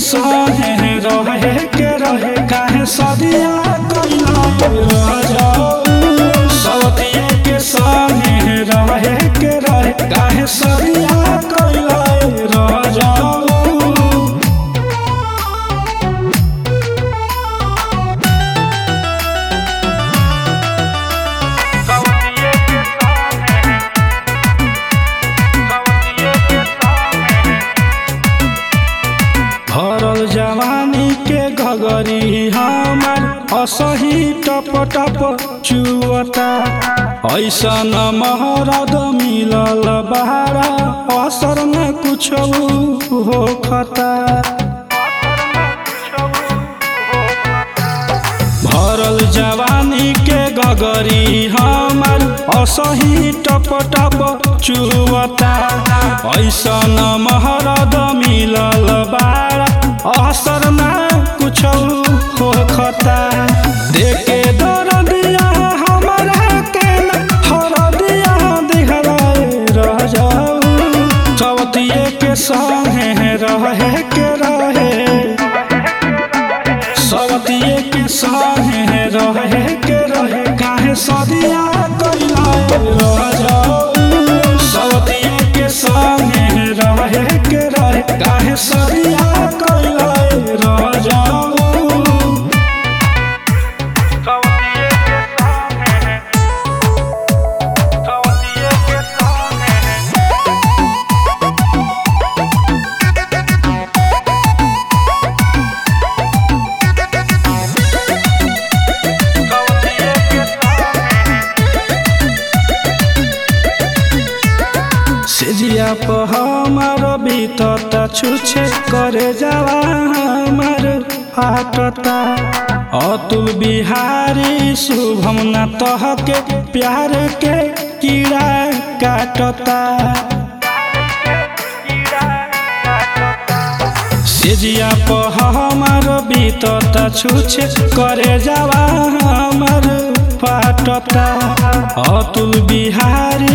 संगे रहे के रहे काहे सदिया कैला राजा सवतिया के संगे रहे के रहे काहे सदिया कैला राजा भरल जवानी के घगरी हमार असही टप टप चुअता ऐसन महरद मिलल बहारा असर न कुछ होखता भरल जवानी के गगरी हमार असही टप टप चुवता ऐसन महरद मिलल बारा असर ना कुछ होखता देखे दर दिया हमारा के न हर दिया दिखलाए रह जाऊ चवतिए के संगे रहे के रहे सवतिए के संगे रहे के रहे काहे सदिया कैला राजा सवतिए के संगे रहे के रहे काहे सदिया कैला राजा सेजिया पर हमार बीतता छुछे करे जावा हमार फाटता अतुल बिहारी शुभम न तहके प्यार के कीड़ा काटता सेजिया पर हमार बीतता छुछे करे जावा हमार फाटता अतुल बिहारी